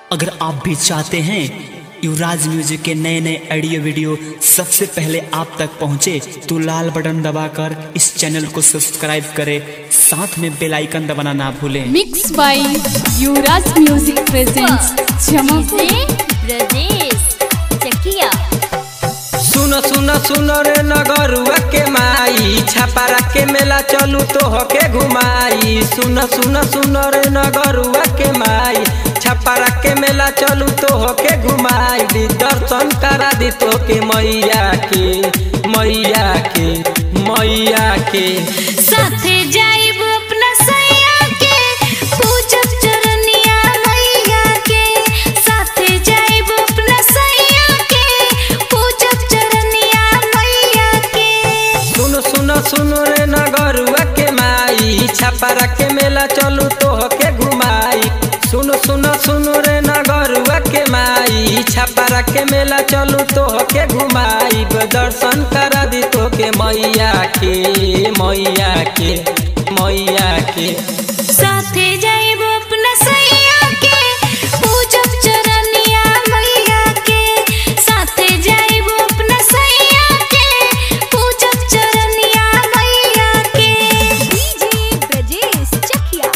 अगर आप भी चाहते हैं युवराज म्यूजिक के नए नए ऑडियो वीडियो सबसे पहले आप तक पहुंचे तो लाल बटन दबाकर इस चैनल को सब्सक्राइब करें साथ में बेल आइकन दबाना ना भूलें mix by Yuvraj music presents Jamapur Brajesh Chakiya सुन सुन सुन रे नगरुआ के माई छापारा के मेला चलू तो होके घुमाई सुन सुन सुन रे नगरुआ के माई छापारा के मेला चलू तो होके घुमाई दी दर्शन करा दी तो के मैया के मैया के मैया के साथे जाइब अपना सैया के पूजब चरनिया मैया के साथे जाइब अपना सैया के पूजब चरनिया मैया के सुन सुन सुन रे नगरुआ के माई छापारा के मेला चलू तो होके घुमाई सुन सुन सुन रे नगरुआ के माई छापारा के मेला चलू तो होके घुमाई दर्शन करा दी तो के मैया के मैया के मैया के साथे जाइब अपना सैया के पूजब चरनिया मैया के साथे जाइब अपना सैया के पूजब चरनिया मैया के DJ Brajesh Chakiya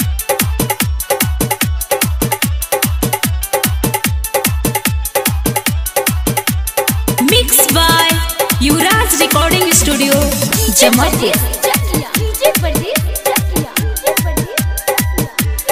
mix by Yuvraj recording studio Jamtiya DJ Brajesh Chakiya DJ Brajesh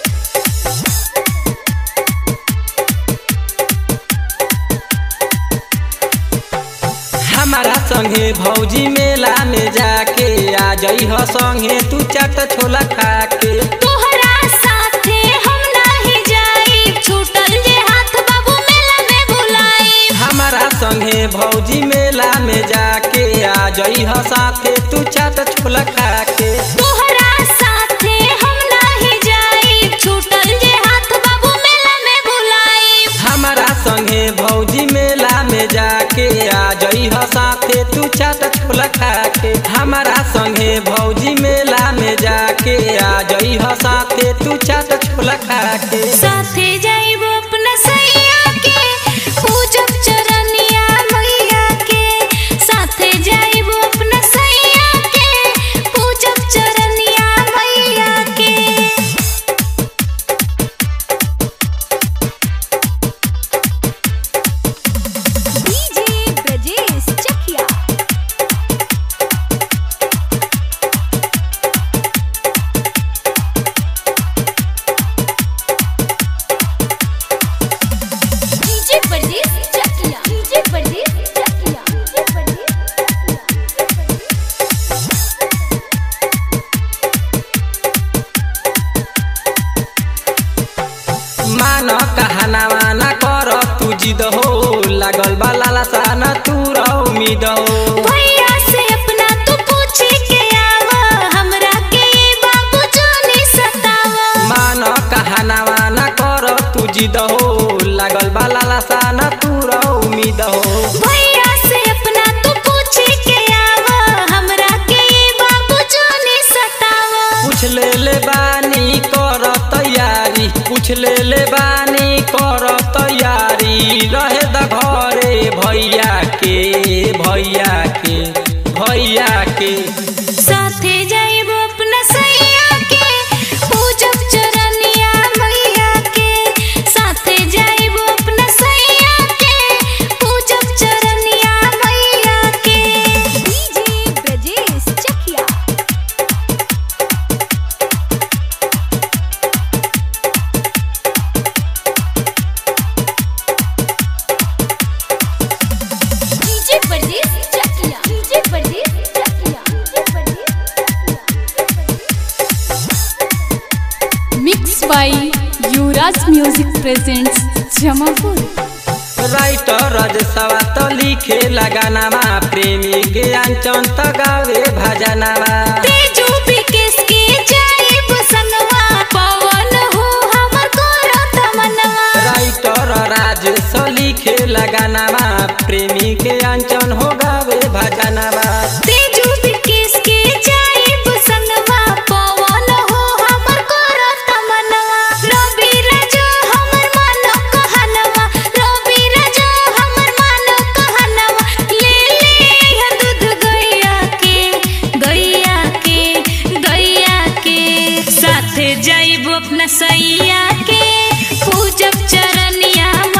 हमारा संगे भौजी मेला में जाके आ जई हो संगे तू चाट छोला खा के तोहरा साथे हम नाही जाई छूटल जे हाथ बाबू मेला में बुलाई हमारा संगे भौजी मेला में जाके आ जई हो साथे तू चाट छोला खा के तोहरा साथे हम नाही जाई छूटल जे हाथ बाबू मेला में बुलाई हमारा संगे भौजी मेला में जाके आ जई हो साथे तू चाट छोला खा के हमारा संगे भौजी मेला में जाके आ जई हो साथे तू चाट छोला खा के साथे जाइब अपना सैया के पूजब चरनिया मैया के साथे जाइब अपना सैया के पूजब चरनिया मैया के DJ Brajesh Chakiya DJ Brajesh Chakiya DJ Brajesh Chakiya DJ Brajesh मान कहनावा न कर तू जिद हो लागल बा लालसा न तू रहो उम्मीद हो भैया से अपना तू पूछे के आवा हमरा के ये बाबू जाने सतावा मान कहनावा न कर तू जिद हो लागल बा लालसा न तू रहो उम्मीद हो भैया से अपना तू पूछे के आवा हमरा के ये बाबू जाने सतावा पूछ ले ले बानी कर तैयारी पूछ ले ले बानी कर तैयारी रहे द घरे भैया के भैया के भैया के साथे जाइब अपना सैया के पूजब चरनिया मैया के साथे जाइब अपना सैया के पूजब चरनिया मैया के DJ Brajesh Chakiya DJ Brajesh Chakiya DJ Brajesh Chakiya DJ Brajesh mix by Yuvraj music presents Jamapur writer रजसवा त लिखे लगानामा प्रेमी के अञ्चन त गावे भजनामा तेजू बिकेस के जाइब संगवा पवन हो हमर कोरो तमनवा राइटर राजेश लिखे लगानामा प्रेमी के अञ्चन हो गावे भजनामा तेजू बिकेस के जाइब संगवा पवन हो हमर कोरो तमनवा रवि राजू हमर मन जाइब अपना सैया के पूजब चरनिया